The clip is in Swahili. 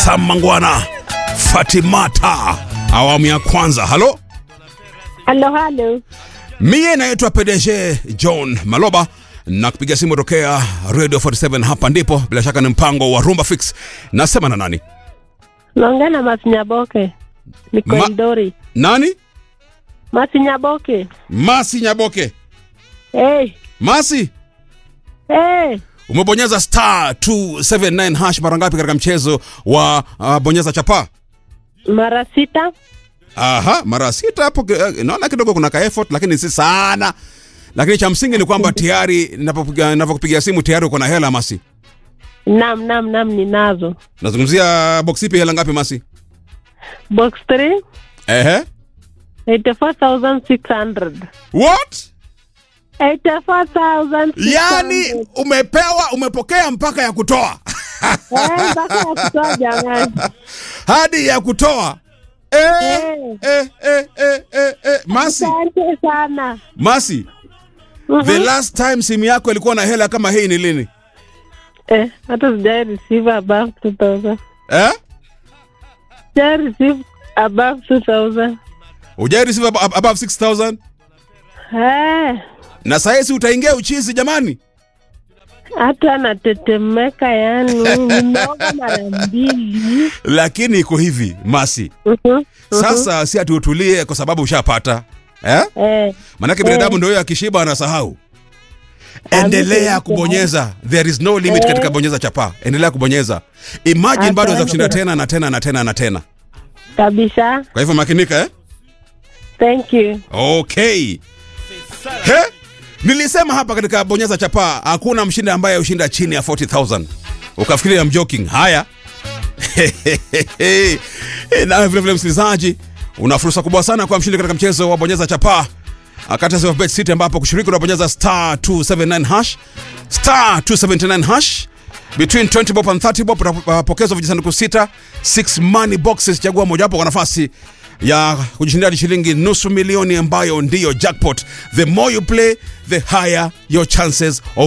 Sam Mangwana, Fatimata, awamu ya kwanza. Halo, Halo, halo. mie naitwa PDG John Maloba na kupiga simu tokea Radio 47. Hapa ndipo bila shaka ni mpango wa Rumba Fix. Nasema na nani? Naongea na Masinyaboke. Niko Ma- Eldoret. Nani? Masinyaboke. Masi Nyaboke. Hey, Masi, hey. umebonyeza star 279 hash mara ngapi katika mchezo wa uh, bonyeza chapa? Mara sita. Aha, mara sita hapo. eh, Naona kidogo kuna ka effort, lakini si sana. Lakini cha msingi ni kwamba tayari ninapopiga ninapokupigia simu tayari uko na hela Masi. Nam, nam, nam ninazo. Nazungumzia box ipi, hela ngapi Masi? Box 3, Ehe. 84,600. What? 84,600. Yaani umepewa umepokea mpaka ya kutoa Eh, mpaka ya kutoa jamani. hadi ya kutoa eh, Eh. eh, eh, eh, eh, eh. Masi, Asante sana. Masi, Mhm. the last time simu yako ilikuwa na hela kama hii ni lini? Eh, hata sijai receive above 2,000. Eh? Sijai receive above 2,000. Hujai receive ab- above 6000 Eh, na sahizi utaingia uchizi jamani. hata natetemeka yani. Nimeoga mara mbili. Lakini iko hivi Masi, Mhm. sasa si ati utulie kwa sababu ushapata eh? Eh, Manake binadamu ndio huyo akishiba anasahau. Endelea Kabisa. kubonyeza, there is no limit Eh. katika bonyeza chapa. Endelea kubonyeza, imagine bado za kushinda tena na tena na tena na tena. kabisa. Kwa hivyo makinika eh? Thank you. Okay. He? Nilisema hapa katika bonyeza chapa hakuna mshindi ambaye ushinda chini ya 40000. Ukafikiria I'm joking. Haya. na vile vile msikilizaji, una fursa kubwa sana kwa mshindi katika mchezo wa bonyeza chapa akata of bet city ambapo kushiriki unabonyeza star 279 hash star 279 hash between 20 bob and 30 bob utapokezwa vijisanduku sita 6 money boxes chagua mojawapo kwa nafasi ya kujishindia hadi shilingi nusu milioni ambayo ndiyo jackpot the more you play the higher your chances of